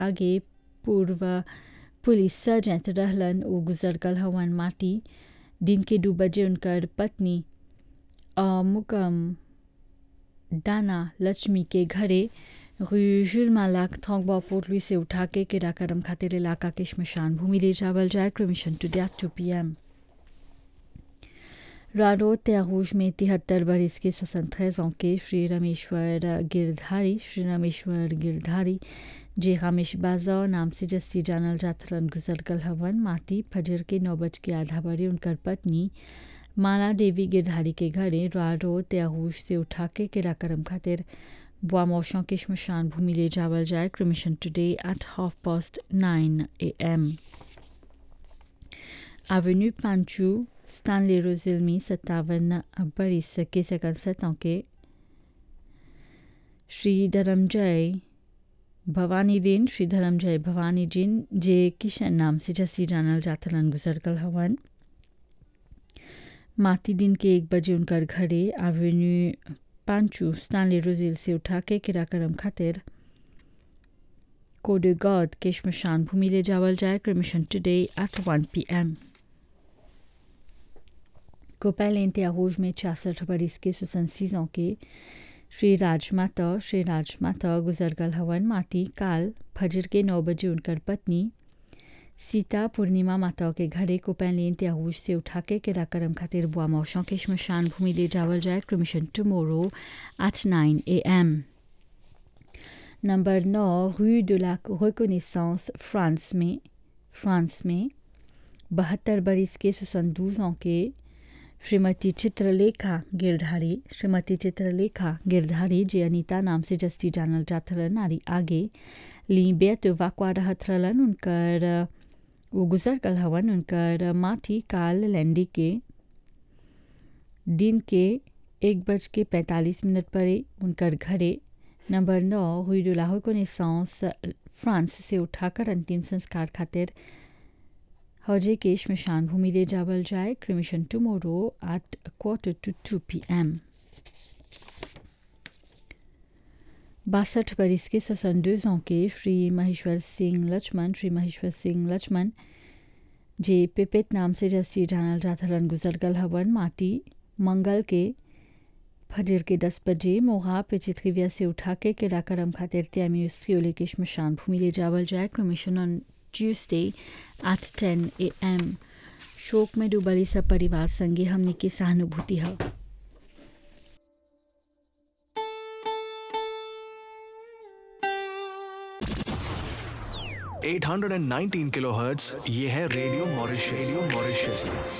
आगे पूर्व police sergeant रहलन उ गुजर गल हवन माटी दिन के दू बजे उनकर पत्नी मुकम दाना लक्ष्मी के घरे जुल मालाक थोंगबा पोटली से उठा के किराकरम खातिर इलाका के शमशान भूमि ले जावल जाए cremation today at two p m रारो त्यागूज में तिहत्तर बरस के स्वतंत्र के श्री रमेश्वर गिरधारी श्री रमेश्वर गिरधारी जे रामेश बाजा नाम से जस्ती जानल जाथरन गुजर गल हवन माटी फजर के नौ बज के आधा बजे उनकर पत्नी माला देवी गिरधारी के घरे रारो त्यागूज से उठा के किराकरम खातिर बुआ मौशों के शमशान भूमि ले जावल जाए cremation today at half past nine a m Avenue Panchou, Stanley Rosilmi, सत्तावन बरिस के सैकसठ के श्री धर्मजय भवानी दिन श्री धर्मजय भवानी जिन जे किशन नाम से जसी जानल जातलन गुजर गल हवन माती दिन के एक बजे उनकर घरे एवेन्यू पांचू स्टानली रोजिल से उठा के किराकरम खातिर कोडे गॉड के शमशान भूमि ले जावल जाए cremation today at one p m कोपैल इंतियागोज में छियासठ बरिस के सुसंसीजों के श्री राजमाता श्री राजमाता गुजर गल हवन माटी काल फजर के नौ बजे उनकर पत्नी सीता पूर्णिमा माता के घरे कोपैल इंतियागोज से उठा के किराकरम खातिर बुआ मौशों के शमशान भूमि ले जावल जाए cremation tomorrow at nine a m number नौ rue de la reconnaissance France में फ्रांस में बहत्तर बरिस के सुसंदूजों के श्रीमती चित्रलेखा गिरधारी श्रीमती चित्रलेखा गिरधारी जे अनीता नाम से जस्ती जानल जात रहलन नारी आगे ली बेत वाकवा रहत रहलन उनकर वो गुजर गल हवन उनकर माटी काल लैंडी के दिन के एक बज के पैंतालीस मिनट पर उनकर घरे नंबर नौ हुई डुलाहो को निसांस फ्रांस से उठाकर अंतिम संस्कार खातिर हौजे के शमशान भूमि ले जावल जाए cremation tomorrow at quarter to two p m बासठ बरिस के सोसंदोजों के श्री महेश्वर सिंह लक्ष्मण श्री महेश्वर सिंह लक्ष्मण जे पिपित नाम से जस्ती जानल जाथरन गुजर गल हवन माटी मंगल के फजर के दस बजे मोहा पे चितखिविया से उठा के किराकरम खातिर त्यामी उसकी के शमशान भूमि ले जावल जाए क्रमिशन ऑन ट्यूसडे एट टेन ए एम शोक में डूबली सब परिवार संगे हमने की सहानुभूति है eight hundred and nineteen kilo hertz ये है रेडियो मॉरिशस रेडियो मॉरिशस